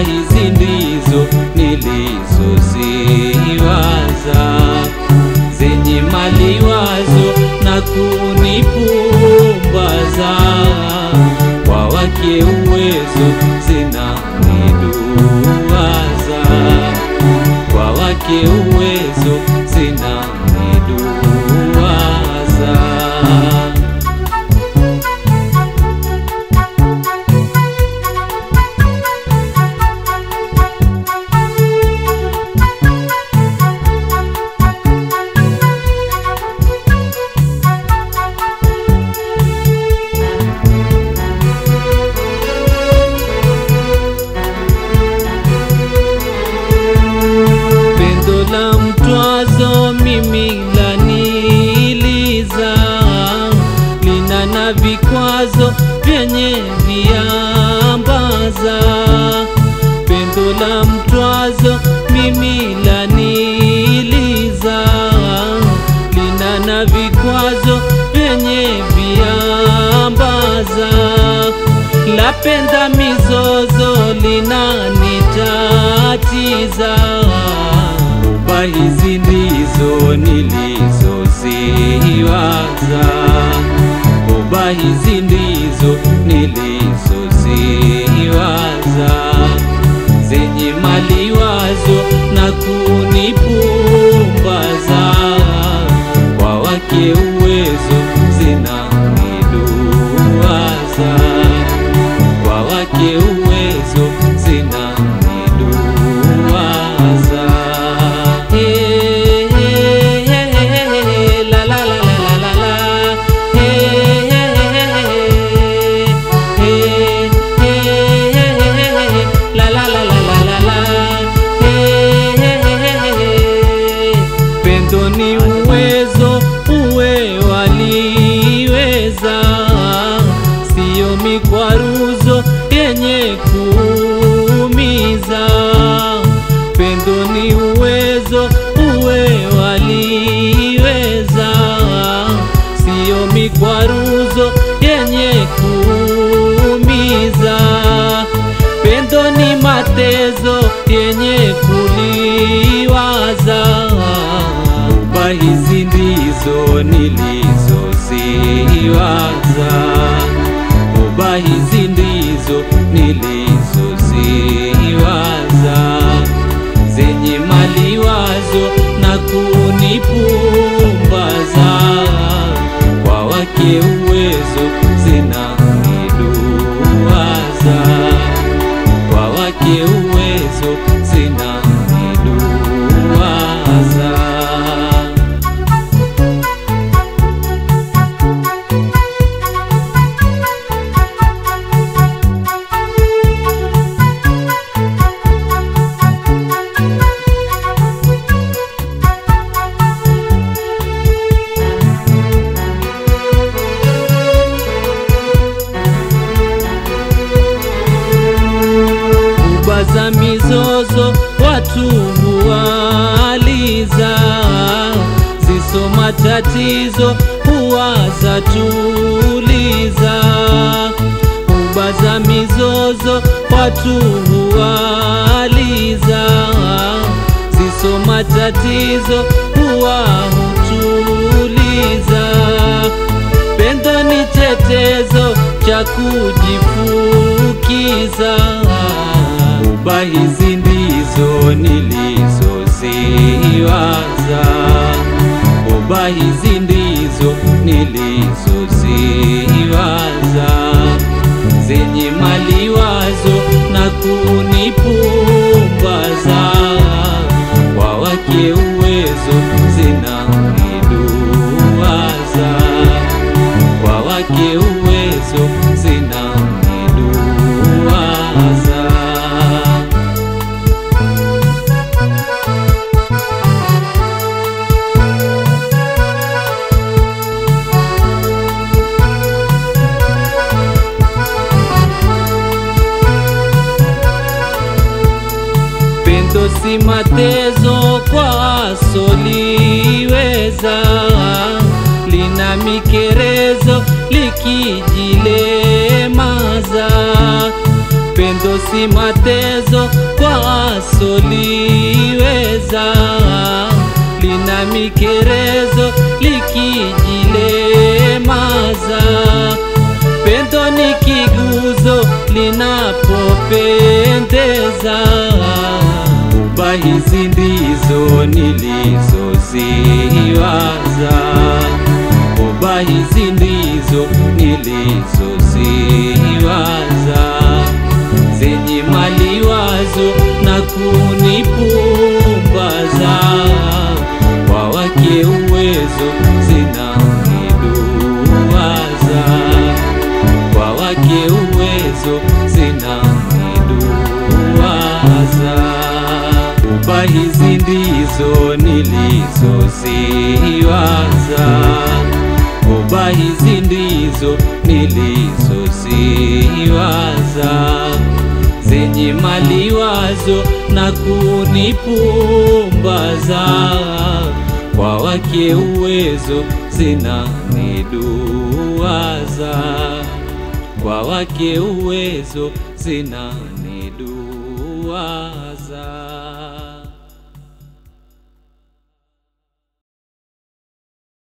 hizi ndizo nilizoziwaza zenye maliwazo na kunipumbaza kwa wake uwezo zinaniduwaza kwa wake uwezo zinaniduwaza pendo la mtwazo mimi laniliza, lina na vikwazo vyenye viambaza. Pendo la mtwazo mimi laniliza, lina na vikwazo vyenye viambaza lapenda mizozo linanitatiza. Uba hizi ndizo nilizoziwaza, uba hizi ndizo nilizoziwaza, zenye maliwazo na kunipumbaza, kwa wake uwezo zinaniduwaza kwa wake uwezo zinaniduwaza. Hey, hey, hey, hey, la, la, la, la, la, la, la. Hey, hey, hey, hey, hey, hey, la, la, la, la, la, la, la. Hey, hey, hey, pendo ni uwezo uwe waliweza siyo mikwaruzo yenye kuumiza. Pendo ni uwezo uwe waliweza, siyo mikwaruzo yenye kuumiza. Pendo ni matezo yenye kuliwaza. Uba hizi ndizo nilizoziwaza Uba hizi ndizo nilizoziwaza zenye maliwazo na kunipumbaza kwa wake uwezo zinaniduwaza kwa wake uwezo zinaniduwaza kuba za mizozo watu huwaliza, ziso matatizo huwa za tuliza. Kuba za mizozo watu huwaliza, ziso matatizo huwa hutuliza. Pendo ni chetezo cha kujifukiza. Uba hizi ndizo nilizoziwaza, uba hizi ndizo nilizoziwaza, zenye maliwazo na kunipumbaza, kwa wake uwezo zinaniduwaza kwa wake uwezo zinaniduwaza. Pendo si matezo kwa soliweza, lina mikerezo likijilemaza. Pendo si matezo lisiloliweza, lina mikerezo likijilemaza. Pendo ni kiguzo linapopendeza. Kuba hizi ndizo nilizoziwaza, kuba hizi ndizo nilizoziwaza, zenye maliwazo na kunipumbaza. Kwa wake uwezo zinaniduwaza, kwa wake uwezo zinaniduwaza. Kuba hizi ndizo nilizoziwaza, kuba hizi ndizo nilizoziwaza, zenye maliwazo na kunipumbaza. Kwa wake uwezo zinaniduwaza, kwa wake uwezo zinaniduwaza.